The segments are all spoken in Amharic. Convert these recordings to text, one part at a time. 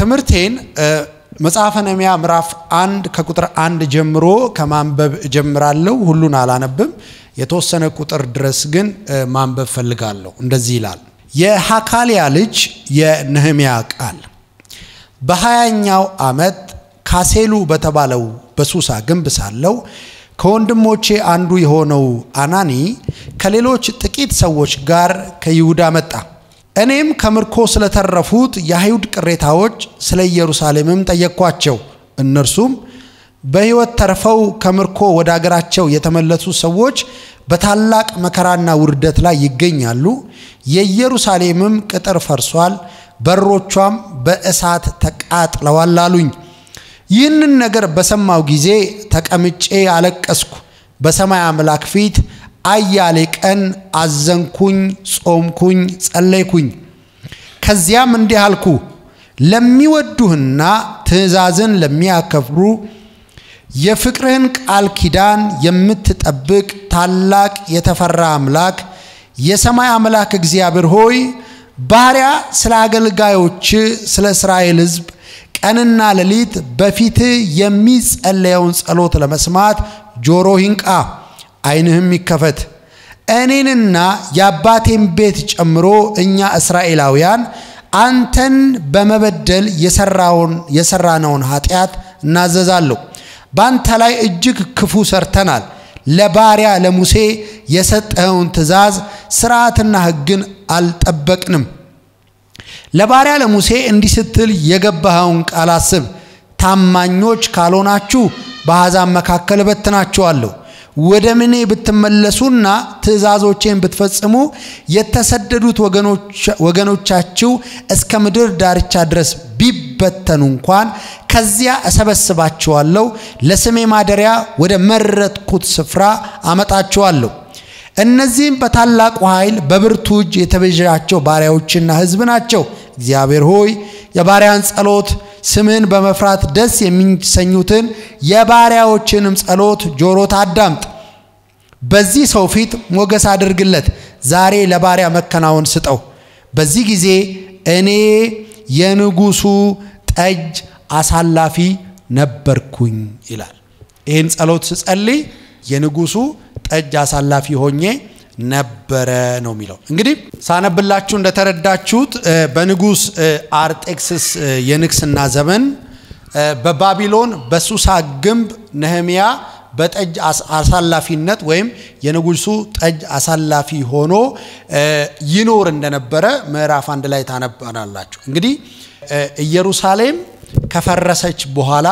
ትምህርቴን መጽሐፈ ነህምያ ምዕራፍ አንድ ከቁጥር አንድ ጀምሮ ከማንበብ እጀምራለሁ። ሁሉን አላነብም። የተወሰነ ቁጥር ድረስ ግን ማንበብ ፈልጋለሁ። እንደዚህ ይላል። የሐካልያ ልጅ የነህምያ ቃል በሀያኛው ዓመት ካሴሉ በተባለው በሱሳ ግንብ ሳለው ከወንድሞቼ አንዱ የሆነው አናኒ ከሌሎች ጥቂት ሰዎች ጋር ከይሁዳ መጣ። እኔም ከምርኮ ስለተረፉት የአይሁድ ቅሬታዎች ስለ ኢየሩሳሌምም ጠየቅኳቸው። እነርሱም በሕይወት ተርፈው ከምርኮ ወደ አገራቸው የተመለሱ ሰዎች በታላቅ መከራና ውርደት ላይ ይገኛሉ። የኢየሩሳሌምም ቅጥር ፈርሷል፣ በሮቿም በእሳት ተቃጥለዋል አሉኝ። ይህንን ነገር በሰማው ጊዜ ተቀምጬ አለቀስኩ። በሰማይ አምላክ ፊት አያሌ ቀን አዘንኩኝ፣ ጾምኩኝ፣ ጸለይኩኝ። ከዚያም እንዲህ አልኩ፣ ለሚወዱህና ትእዛዝን ለሚያከብሩ የፍቅርህን ቃል ኪዳን የምትጠብቅ ታላቅ የተፈራ አምላክ የሰማይ አምላክ እግዚአብሔር ሆይ ባሪያ ስለ አገልጋዮች ስለ እስራኤል ሕዝብ ቀንና ሌሊት በፊት የሚጸለየውን ጸሎት ለመስማት ጆሮ ይንቃ፣ ዓይንህም ይከፈት። እኔንና የአባቴን ቤት ጨምሮ እኛ እስራኤላውያን አንተን በመበደል የሰራነውን ኃጢአት እናዘዛለሁ። በአንተ ላይ እጅግ ክፉ ሰርተናል። ለባሪያ ለሙሴ የሰጠኸውን ትእዛዝ ሥርዓትና ሕግን አልጠበቅንም። ለባሪያ ለሙሴ እንዲህ ስትል የገባኸውን ቃል አስብ። ታማኞች ካልሆናችሁ በአሕዛብ መካከል እበትናችኋለሁ። ወደ ምኔ ብትመለሱና ትእዛዞቼን ብትፈጽሙ የተሰደዱት ወገኖቻችሁ እስከ ምድር ዳርቻ ድረስ ቢበተኑ እንኳን ከዚያ እሰበስባችኋለሁ፣ ለስሜ ማደሪያ ወደ መረጥኩት ስፍራ አመጣችኋለሁ። እነዚህም በታላቁ ኃይል በብርቱ እጅ የተቤዣቸው ባሪያዎችና ሕዝብ ናቸው። እግዚአብሔር ሆይ የባሪያን ጸሎት ስምህን በመፍራት ደስ የሚሰኙትን የባሪያዎችንም ጸሎት ጆሮ ታዳምጥ። በዚህ ሰው ፊት ሞገስ አድርግለት። ዛሬ ለባሪያ መከናወን ስጠው። በዚህ ጊዜ እኔ የንጉሱ ጠጅ አሳላፊ ነበርኩኝ ይላል። ይህን ጸሎት ስጸልይ የንጉሱ ጠጅ አሳላፊ ሆኜ ነበረ ነው የሚለው። እንግዲህ ሳነብላችሁ እንደተረዳችሁት በንጉስ አርጤክስስ የንግስና ዘመን በባቢሎን በሱሳ ግንብ ነህምያ በጠጅ አሳላፊነት ወይም የንጉሱ ጠጅ አሳላፊ ሆኖ ይኖር እንደነበረ ምዕራፍ አንድ ላይ ታነባናላችሁ። እንግዲህ ኢየሩሳሌም ከፈረሰች በኋላ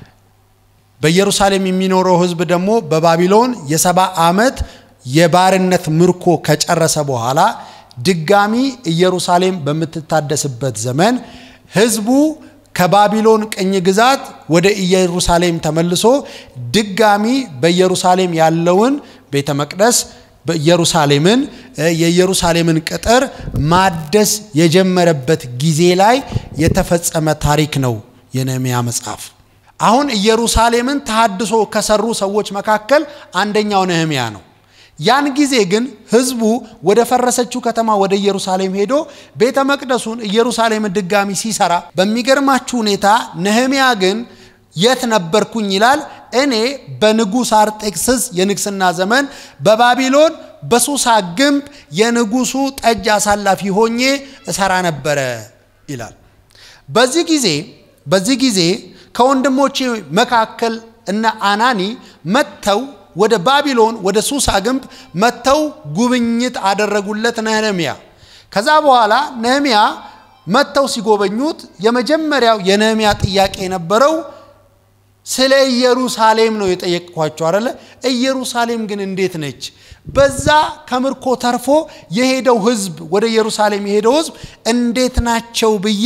በኢየሩሳሌም የሚኖረው ሕዝብ ደግሞ በባቢሎን የሰባ ዓመት የባርነት ምርኮ ከጨረሰ በኋላ ድጋሚ ኢየሩሳሌም በምትታደስበት ዘመን ሕዝቡ ከባቢሎን ቅኝ ግዛት ወደ ኢየሩሳሌም ተመልሶ ድጋሚ በኢየሩሳሌም ያለውን ቤተ መቅደስ ኢየሩሳሌምን የኢየሩሳሌምን ቅጥር ማደስ የጀመረበት ጊዜ ላይ የተፈጸመ ታሪክ ነው የነህምያ መጽሐፍ። አሁን ኢየሩሳሌምን ተሃድሶ ከሰሩ ሰዎች መካከል አንደኛው ነህምያ ነው። ያን ጊዜ ግን ህዝቡ ወደ ፈረሰችው ከተማ ወደ ኢየሩሳሌም ሄዶ ቤተ መቅደሱን ኢየሩሳሌምን ድጋሚ ሲሰራ በሚገርማችሁ ሁኔታ ነህምያ ግን የት ነበርኩኝ ይላል። እኔ በንጉሥ አርጤክስስ የንግስና ዘመን በባቢሎን በሱሳ ግንብ የንጉሱ ጠጅ አሳላፊ ሆኜ እሰራ ነበረ ይላል። በዚህ ጊዜ በዚህ ጊዜ ከወንድሞቼ መካከል እነ አናኒ መጥተው ወደ ባቢሎን ወደ ሱሳ ግንብ መጥተው ጉብኝት አደረጉለት ነህምያ። ከዛ በኋላ ነህምያ መጥተው ሲጎበኙት የመጀመሪያው የነህምያ ጥያቄ የነበረው ስለ ኢየሩሳሌም ነው የጠየቅኳቸው አደለ? ኢየሩሳሌም ግን እንዴት ነች? በዛ ከምርኮ ተርፎ የሄደው ህዝብ ወደ ኢየሩሳሌም የሄደው ህዝብ እንዴት ናቸው ብዬ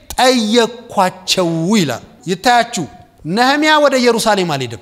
ጠየቅኳቸው ይላል። ይታያችሁ ነህምያ ወደ ኢየሩሳሌም አልሄድም።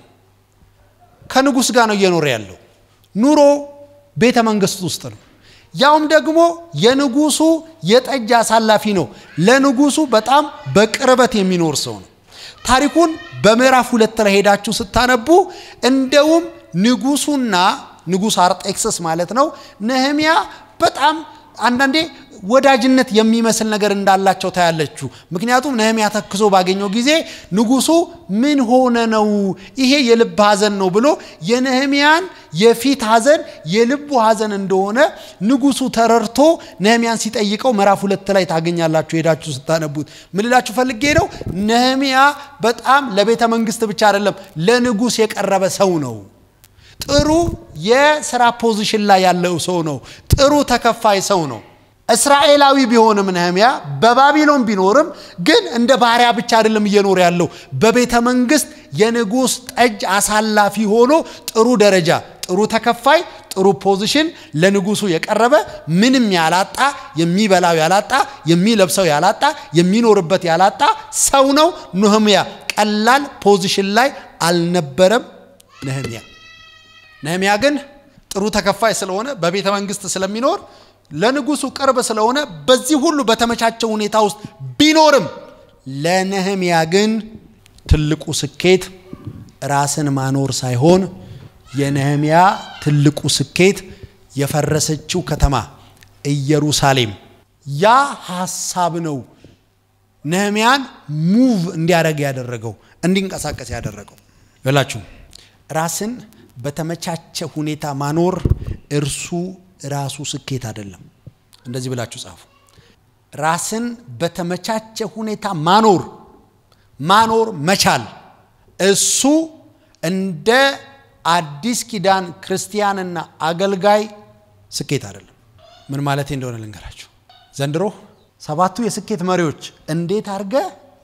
ከንጉሥ ጋር ነው እየኖረ ያለው። ኑሮ ቤተ መንግስት ውስጥ ነው። ያውም ደግሞ የንጉሱ የጠጅ አሳላፊ ነው። ለንጉሱ በጣም በቅርበት የሚኖር ሰው ነው። ታሪኩን በምዕራፍ ሁለት ላይ ሄዳችሁ ስታነቡ እንደውም ንጉሱና ንጉሥ አርጤክስስ ማለት ነው ነህምያ በጣም አንዳንዴ ወዳጅነት የሚመስል ነገር እንዳላቸው ታያለችሁ። ምክንያቱም ነህምያ ተክዞ ባገኘው ጊዜ ንጉሱ ምን ሆነ ነው ይሄ የልብ ሐዘን ነው ብሎ የነህምያን የፊት ሐዘን የልቡ ሐዘን እንደሆነ ንጉሱ ተረድቶ ነህምያን ሲጠይቀው ምዕራፍ ሁለት ላይ ታገኛላችሁ ሄዳችሁ ስታነቡት። ምን ልላችሁ ፈልጌ ነው፣ ነህምያ በጣም ለቤተ መንግስት ብቻ አይደለም ለንጉስ የቀረበ ሰው ነው። ጥሩ የስራ ፖዚሽን ላይ ያለው ሰው ነው። ጥሩ ተከፋይ ሰው ነው። እስራኤላዊ ቢሆንም ነህምያ በባቢሎን ቢኖርም ግን እንደ ባሪያ ብቻ አይደለም እየኖረ ያለው በቤተ መንግስት የንጉሥ ጠጅ አሳላፊ ሆኖ ጥሩ ደረጃ፣ ጥሩ ተከፋይ፣ ጥሩ ፖዚሽን ለንጉሱ የቀረበ ምንም ያላጣ የሚበላው ያላጣ የሚለብሰው ያላጣ የሚኖርበት ያላጣ ሰው ነው። ነህምያ ቀላል ፖዚሽን ላይ አልነበረም። ነህምያ ነህምያ ግን ጥሩ ተከፋይ ስለሆነ በቤተ መንግስት ስለሚኖር ለንጉሱ ቅርብ ስለሆነ በዚህ ሁሉ በተመቻቸው ሁኔታ ውስጥ ቢኖርም ለነህምያ ግን ትልቁ ስኬት ራስን ማኖር ሳይሆን የነህምያ ትልቁ ስኬት የፈረሰችው ከተማ ኢየሩሳሌም ያ ሀሳብ ነው ነህምያን ሙቭ እንዲያደርግ ያደረገው እንዲንቀሳቀስ ያደረገው ይላችሁ ራስን በተመቻቸ ሁኔታ ማኖር እርሱ ራሱ ስኬት አይደለም። እንደዚህ ብላችሁ ጻፉ። ራስን በተመቻቸ ሁኔታ ማኖር ማኖር መቻል እሱ እንደ አዲስ ኪዳን ክርስቲያንና አገልጋይ ስኬት አይደለም። ምን ማለት እንደሆነ ልንገራችሁ። ዘንድሮ ሰባቱ የስኬት መሪዎች እንዴት አድርገ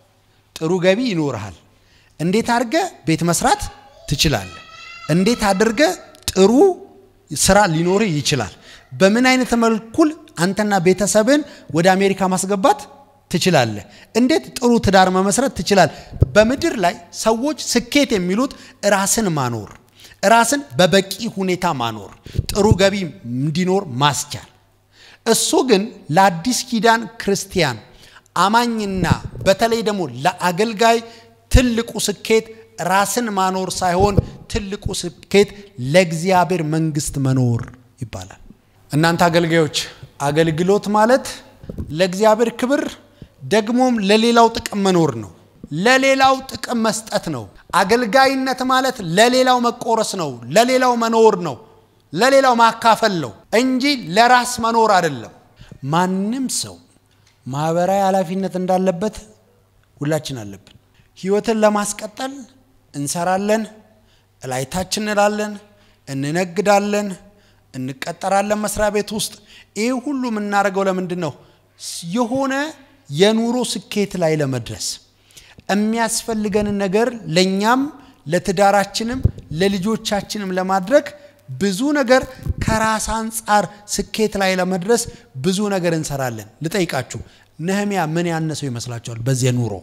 ጥሩ ገቢ ይኖርሃል፣ እንዴት አድርገ ቤት መስራት ትችላለህ፣ እንዴት አድርገ ጥሩ ስራ ሊኖርህ ይችላል፣ በምን አይነት መልኩል አንተና ቤተሰብን ወደ አሜሪካ ማስገባት ትችላለህ፣ እንዴት ጥሩ ትዳር መመስረት ትችላለህ። በምድር ላይ ሰዎች ስኬት የሚሉት ራስን ማኖር፣ ራስን በበቂ ሁኔታ ማኖር፣ ጥሩ ገቢ እንዲኖር ማስቻል። እሱ ግን ለአዲስ ኪዳን ክርስቲያን አማኝና በተለይ ደግሞ ለአገልጋይ ትልቁ ስኬት ራስን ማኖር ሳይሆን ትልቁ ስኬት ለእግዚአብሔር መንግስት መኖር ይባላል። እናንተ አገልጋዮች አገልግሎት ማለት ለእግዚአብሔር ክብር ደግሞም ለሌላው ጥቅም መኖር ነው። ለሌላው ጥቅም መስጠት ነው። አገልጋይነት ማለት ለሌላው መቆረስ ነው። ለሌላው መኖር ነው። ለሌላው ማካፈል ነው እንጂ ለራስ መኖር አይደለም። ማንም ሰው ማህበራዊ ኃላፊነት እንዳለበት ሁላችን አለብን። ህይወትን ለማስቀጠል እንሰራለን፣ እላይታች እንላለን፣ እንነግዳለን፣ እንቀጠራለን መስሪያ ቤት ውስጥ። ይህ ሁሉ የምናደርገው ለምንድን ነው? የሆነ የኑሮ ስኬት ላይ ለመድረስ የሚያስፈልገንን ነገር ለእኛም ለትዳራችንም ለልጆቻችንም ለማድረግ ብዙ ነገር ከራስ አንጻር ስኬት ላይ ለመድረስ ብዙ ነገር እንሰራለን። ልጠይቃችሁ፣ ነህምያ ምን ያነሰው ይመስላችኋል? በዚህ ኑሮ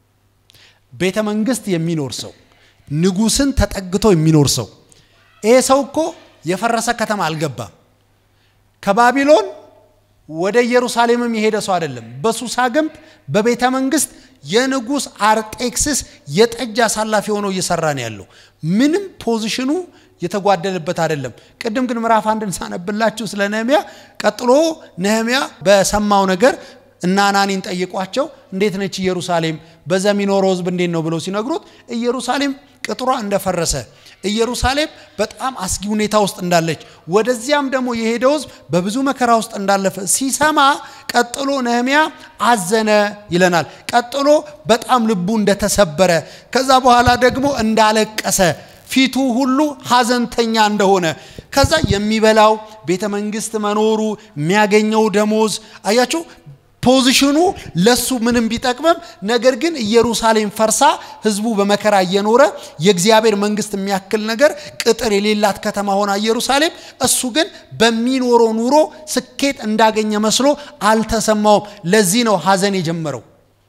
ቤተ መንግስት የሚኖር ሰው፣ ንጉስን ተጠግቶ የሚኖር ሰው። ይሄ ሰው እኮ የፈረሰ ከተማ አልገባም። ከባቢሎን ወደ ኢየሩሳሌምም የሄደ ሰው አይደለም። በሱሳ ግንብ በቤተ መንግስት የንጉስ አርጤክስስ የጠጅ አሳላፊ ሆኖ እየሰራ ነው ያለው። ምንም ፖዚሽኑ የተጓደለበት አይደለም። ቅድም ግን ምዕራፍ አንድን ሳነብላችሁ ስለ ነህምያ ቀጥሎ ነህምያ በሰማው ነገር እና አናኒን ጠይቋቸው እንዴት ነች ኢየሩሳሌም፣ በዛ የሚኖረው ህዝብ እንዴት ነው ብለው ሲነግሩት ኢየሩሳሌም ቅጥሯ እንደፈረሰ ኢየሩሳሌም በጣም አስጊ ሁኔታ ውስጥ እንዳለች ወደዚያም ደግሞ የሄደው ህዝብ በብዙ መከራ ውስጥ እንዳለፈ ሲሰማ ቀጥሎ ነህምያ አዘነ ይለናል። ቀጥሎ በጣም ልቡ እንደተሰበረ ከዛ በኋላ ደግሞ እንዳለቀሰ ፊቱ ሁሉ ሀዘንተኛ እንደሆነ ከዛ የሚበላው ቤተ መንግስት መኖሩ የሚያገኘው ደሞዝ አያችሁ ፖዚሽኑ ለሱ ምንም ቢጠቅምም ነገር ግን ኢየሩሳሌም ፈርሳ ህዝቡ በመከራ እየኖረ የእግዚአብሔር መንግስት የሚያክል ነገር ቅጥር የሌላት ከተማ ሆና ኢየሩሳሌም እሱ ግን በሚኖረው ኑሮ ስኬት እንዳገኘ መስሎ አልተሰማውም። ለዚህ ነው ሀዘን የጀመረው።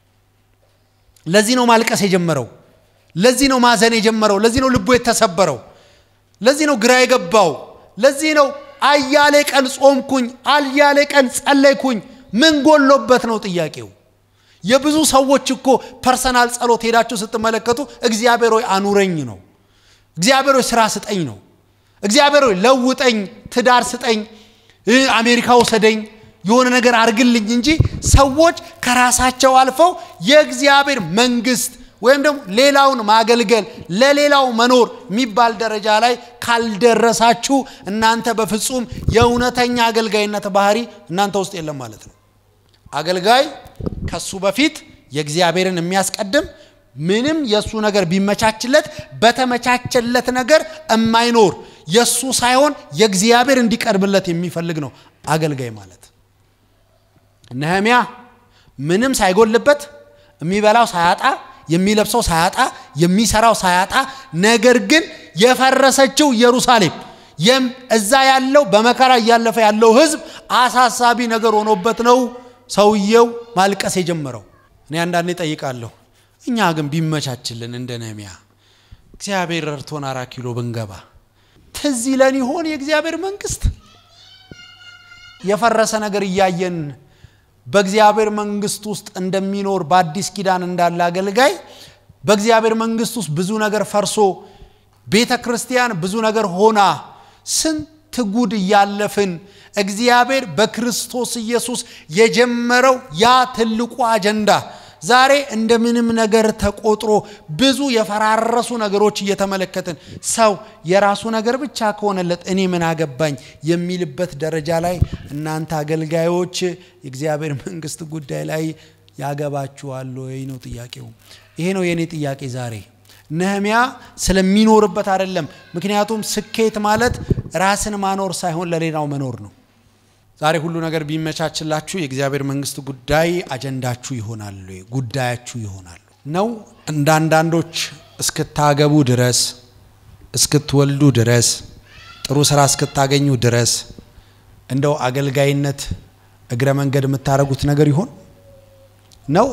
ለዚህ ነው ማልቀስ የጀመረው። ለዚህ ነው ማዘን የጀመረው። ለዚህ ነው ልቡ የተሰበረው። ለዚህ ነው ግራ የገባው። ለዚህ ነው አያሌ ቀን ጾምኩኝ፣ አያሌ ቀን ጸለይኩኝ። ምን ጎሎበት ነው ጥያቄው። የብዙ ሰዎች እኮ ፐርሰናል ጸሎት ሄዳችሁ ስትመለከቱ እግዚአብሔር ሆይ አኑረኝ ነው። እግዚአብሔር ሆይ ስራ ስጠኝ ነው። እግዚአብሔር ሆይ ለውጠኝ፣ ትዳር ስጠኝ፣ አሜሪካ ውሰደኝ፣ የሆነ ነገር አድርግልኝ እንጂ ሰዎች ከራሳቸው አልፈው የእግዚአብሔር መንግስት ወይም ደግሞ ሌላውን ማገልገል ለሌላው መኖር የሚባል ደረጃ ላይ ካልደረሳችሁ እናንተ በፍጹም የእውነተኛ አገልጋይነት ባህሪ እናንተ ውስጥ የለም ማለት ነው። አገልጋይ ከሱ በፊት የእግዚአብሔርን የሚያስቀድም ምንም የእሱ ነገር ቢመቻችለት በተመቻቸለት ነገር የማይኖር የእሱ ሳይሆን የእግዚአብሔር እንዲቀርብለት የሚፈልግ ነው አገልጋይ ማለት። ነህምያ ምንም ሳይጎልበት የሚበላው ሳያጣ የሚለብሰው ሳያጣ የሚሰራው ሳያጣ ነገር ግን የፈረሰችው ኢየሩሳሌም እዛ ያለው በመከራ እያለፈ ያለው ሕዝብ አሳሳቢ ነገር ሆኖበት ነው ሰውየው ማልቀስ የጀመረው። እኔ አንዳንዴ ጠይቃለሁ፣ እኛ ግን ቢመቻችልን እንደ ነህምያ እግዚአብሔር ረድቶን አራት ኪሎ ብንገባ ትዝ ይለን ይሆን የእግዚአብሔር መንግስት? የፈረሰ ነገር እያየን በእግዚአብሔር መንግስት ውስጥ እንደሚኖር በአዲስ ኪዳን እንዳለ አገልጋይ በእግዚአብሔር መንግስት ውስጥ ብዙ ነገር ፈርሶ ቤተ ክርስቲያን ብዙ ነገር ሆና ስንት ጉድ እያለፍን እግዚአብሔር በክርስቶስ ኢየሱስ የጀመረው ያ ትልቁ አጀንዳ ዛሬ እንደ ምንም ነገር ተቆጥሮ ብዙ የፈራረሱ ነገሮች እየተመለከትን ሰው የራሱ ነገር ብቻ ከሆነለት እኔ ምን አገባኝ የሚልበት ደረጃ ላይ እናንተ አገልጋዮች የእግዚአብሔር መንግስት ጉዳይ ላይ ያገባችኋል ወይ ነው ጥያቄው። ይሄ ነው የእኔ ጥያቄ ዛሬ። ነህምያ ስለሚኖርበት አይደለም። ምክንያቱም ስኬት ማለት ራስን ማኖር ሳይሆን ለሌላው መኖር ነው። ዛሬ ሁሉ ነገር ቢመቻችላችሁ የእግዚአብሔር መንግስት ጉዳይ አጀንዳችሁ ይሆናሉ፣ ጉዳያችሁ ይሆናሉ ነው። እንደ አንዳንዶች እስክታገቡ ድረስ እስክትወልዱ ድረስ ጥሩ ስራ እስክታገኙ ድረስ እንደው አገልጋይነት እግረ መንገድ የምታደርጉት ነገር ይሆን ነው።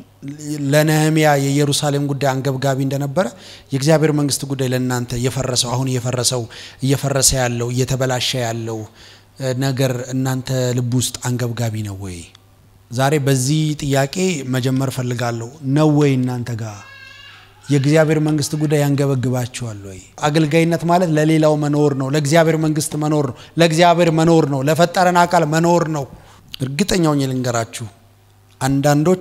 ለነህምያ የኢየሩሳሌም ጉዳይ አንገብጋቢ እንደነበረ የእግዚአብሔር መንግስት ጉዳይ ለእናንተ እየፈረሰው አሁን እየፈረሰው እየፈረሰ ያለው እየተበላሸ ያለው ነገር እናንተ ልብ ውስጥ አንገብጋቢ ነው ወይ? ዛሬ በዚህ ጥያቄ መጀመር ፈልጋለሁ። ነው ወይ እናንተ ጋር የእግዚአብሔር መንግስት ጉዳይ ያንገበግባችኋል ወይ? አገልጋይነት ማለት ለሌላው መኖር ነው፣ ለእግዚአብሔር መንግስት መኖር ነው፣ ለእግዚአብሔር መኖር ነው፣ ለፈጠረን አካል መኖር ነው። እርግጠኛውን ልንገራችሁ አንዳንዶች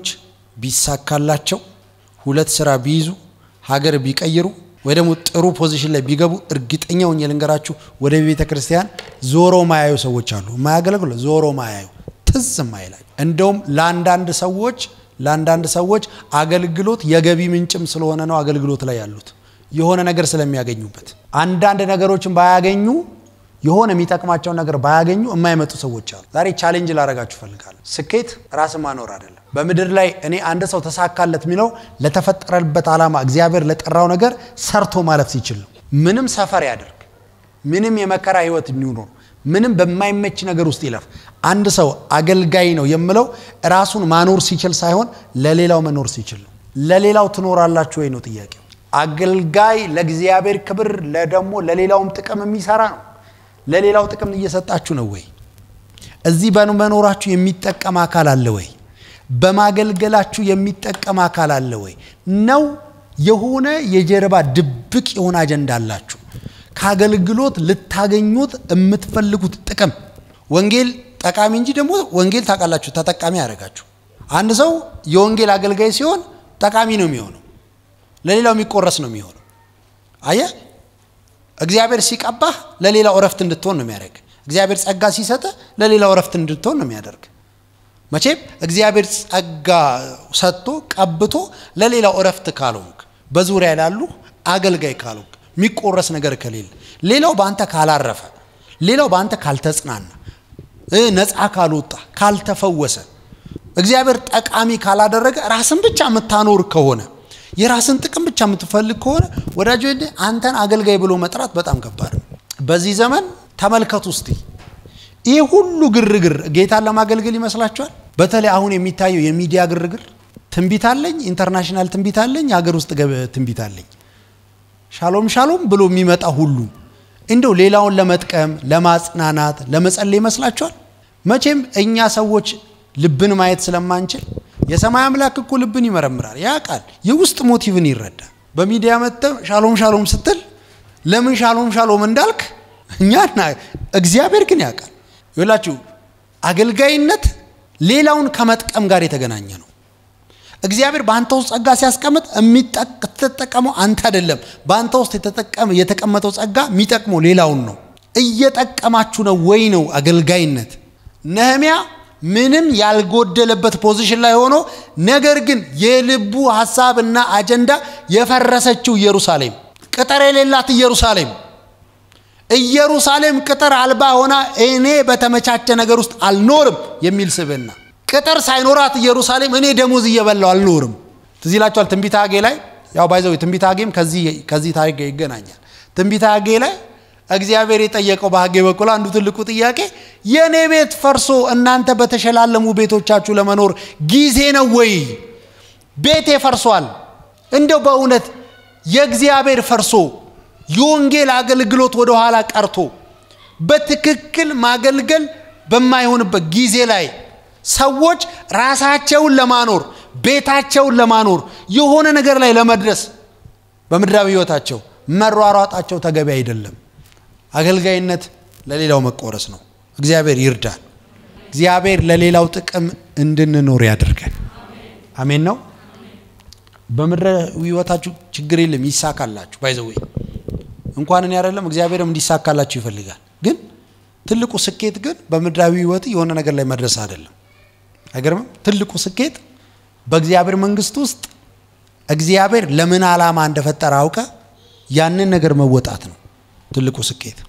ቢሳካላቸው ሁለት ስራ ቢይዙ ሀገር ቢቀይሩ ወይ ደግሞ ጥሩ ፖዚሽን ላይ ቢገቡ እርግጠኛ ሆኜ ልንገራችሁ ወደ ቤተ ክርስቲያን ዞሮ ማያዩ ሰዎች አሉ። የማያገለግሉ ዞሮ ማያዩ ትዝ ማይላዩ። እንደውም ለአንዳንድ ሰዎች ለአንዳንድ ሰዎች አገልግሎት የገቢ ምንጭም ስለሆነ ነው አገልግሎት ላይ ያሉት የሆነ ነገር ስለሚያገኙበት። አንዳንድ ነገሮችን ባያገኙ የሆነ የሚጠቅማቸውን ነገር ባያገኙ የማይመጡ ሰዎች አሉ። ዛሬ ቻሌንጅ ላረጋችሁ ፈልጋለሁ። ስኬት ራስ ማኖር አይደለም። በምድር ላይ እኔ አንድ ሰው ተሳካለት የሚለው ለተፈጠረበት ዓላማ እግዚአብሔር ለጠራው ነገር ሰርቶ ማለፍ ሲችል ነው። ምንም ሰፈር ያደርግ፣ ምንም የመከራ ህይወት የሚኖር፣ ምንም በማይመች ነገር ውስጥ ይለፍ። አንድ ሰው አገልጋይ ነው የምለው ራሱን ማኖር ሲችል ሳይሆን ለሌላው መኖር ሲችል ነው። ለሌላው ትኖራላችሁ ወይ ነው ጥያቄው። አገልጋይ ለእግዚአብሔር ክብር ለደግሞ ለሌላውም ጥቅም የሚሰራ ነው። ለሌላው ጥቅም እየሰጣችሁ ነው ወይ? እዚህ በመኖራችሁ የሚጠቀም አካል አለ ወይ? በማገልገላችሁ የሚጠቀም አካል አለ ወይ? ነው የሆነ የጀርባ ድብቅ የሆነ አጀንዳ አላችሁ? ከአገልግሎት ልታገኙት የምትፈልጉት ጥቅም ወንጌል ጠቃሚ እንጂ ደግሞ ወንጌል ታውቃላችሁ ተጠቃሚ ያደርጋችሁ። አንድ ሰው የወንጌል አገልጋይ ሲሆን ጠቃሚ ነው የሚሆነው፣ ለሌላው የሚቆረስ ነው የሚሆነው። አየህ እግዚአብሔር ሲቀባህ ለሌላው እረፍት እንድትሆን ነው የሚያደርግ። እግዚአብሔር ጸጋ ሲሰጥ ለሌላው እረፍት እንድትሆን ነው የሚያደርግ። መቼም እግዚአብሔር ጸጋ ሰጥቶ ቀብቶ ለሌላው እረፍት ካልሆንክ፣ በዙሪያ ላሉ አገልጋይ ካልሆንክ፣ የሚቆረስ ነገር ከሌለ፣ ሌላው በአንተ ካላረፈ፣ ሌላው በአንተ ካልተጽናና፣ ነፃ ካልወጣ፣ ካልተፈወሰ፣ እግዚአብሔር ጠቃሚ ካላደረገ ራስን ብቻ የምታኖር ከሆነ የራስን ጥቅም ብቻ የምትፈልግ ከሆነ ወዳጆ አንተን አገልጋይ ብሎ መጥራት በጣም ከባድ ነው። በዚህ ዘመን ተመልከቱ እስቲ ይህ ሁሉ ግርግር ጌታን ለማገልገል ይመስላችኋል? በተለይ አሁን የሚታየው የሚዲያ ግርግር ትንቢት አለኝ፣ ኢንተርናሽናል ትንቢት አለኝ፣ የሀገር ውስጥ ትንቢት አለኝ፣ ሻሎም ሻሎም ብሎ የሚመጣ ሁሉ እንደው ሌላውን ለመጥቀም ለማጽናናት፣ ለመጸለይ ይመስላችኋል? መቼም እኛ ሰዎች ልብን ማየት ስለማንችል የሰማይ አምላክ እኮ ልብን ይመረምራል፣ ያውቃል፣ የውስጥ ሞቲቭን ይረዳል። በሚዲያ መጥተህ ሻሎም ሻሎም ስትል ለምን ሻሎም ሻሎም እንዳልክ እኛ እግዚአብሔር ግን ያውቃል። ይላችሁ አገልጋይነት ሌላውን ከመጥቀም ጋር የተገናኘ ነው። እግዚአብሔር በአንተ ውስጥ ጸጋ ሲያስቀምጥ የምትጠቀመው አንተ አይደለም። በአንተ ውስጥ የተቀመጠው ጸጋ የሚጠቅመው ሌላውን ነው። እየጠቀማችሁ ነው ወይ ነው አገልጋይነት። ነህሚያ ምንም ያልጎደለበት ፖዚሽን ላይ ሆኖ ነገር ግን የልቡ ሀሳብና አጀንዳ የፈረሰችው ኢየሩሳሌም፣ ቅጥር የሌላት ኢየሩሳሌም ኢየሩሳሌም ቅጥር አልባ ሆና እኔ በተመቻቸ ነገር ውስጥ አልኖርም የሚል ስብዕና ቅጥር ሳይኖራት ኢየሩሳሌም እኔ ደሞዝ እየበላው አልኖርም። ትዝ ይላችኋል ትንቢተ ሐጌ ላይ ያው ባይዘው ትንቢተ ሐጌም ከዚህ ታሪክ ጋር ይገናኛል። ትንቢተ ሐጌ ላይ እግዚአብሔር የጠየቀው በሐጌ በኩል አንዱ ትልቁ ጥያቄ የእኔ ቤት ፈርሶ እናንተ በተሸላለሙ ቤቶቻችሁ ለመኖር ጊዜ ነው ወይ? ቤቴ ፈርሷል። እንደው በእውነት የእግዚአብሔር ፈርሶ የወንጌል አገልግሎት ወደ ኋላ ቀርቶ በትክክል ማገልገል በማይሆንበት ጊዜ ላይ ሰዎች ራሳቸውን ለማኖር ቤታቸውን ለማኖር የሆነ ነገር ላይ ለመድረስ በምድራዊ ሕይወታቸው መሯሯጣቸው ተገቢ አይደለም። አገልጋይነት ለሌላው መቆረስ ነው። እግዚአብሔር ይርዳል። እግዚአብሔር ለሌላው ጥቅም እንድንኖር ያድርገን። አሜን ነው። በምድራዊ ሕይወታችሁ ችግር የለም ይሳካላችሁ። ባይዘዌ እንኳን እኔ አይደለም እግዚአብሔርም እንዲሳካላችሁ ይፈልጋል። ግን ትልቁ ስኬት ግን በምድራዊ ሕይወት የሆነ ነገር ላይ መድረስ አይደለም። አይገርምም? ትልቁ ስኬት በእግዚአብሔር መንግስት ውስጥ እግዚአብሔር ለምን ዓላማ እንደፈጠረ አውቀ ያንን ነገር መወጣት ነው ትልቁ ስኬት።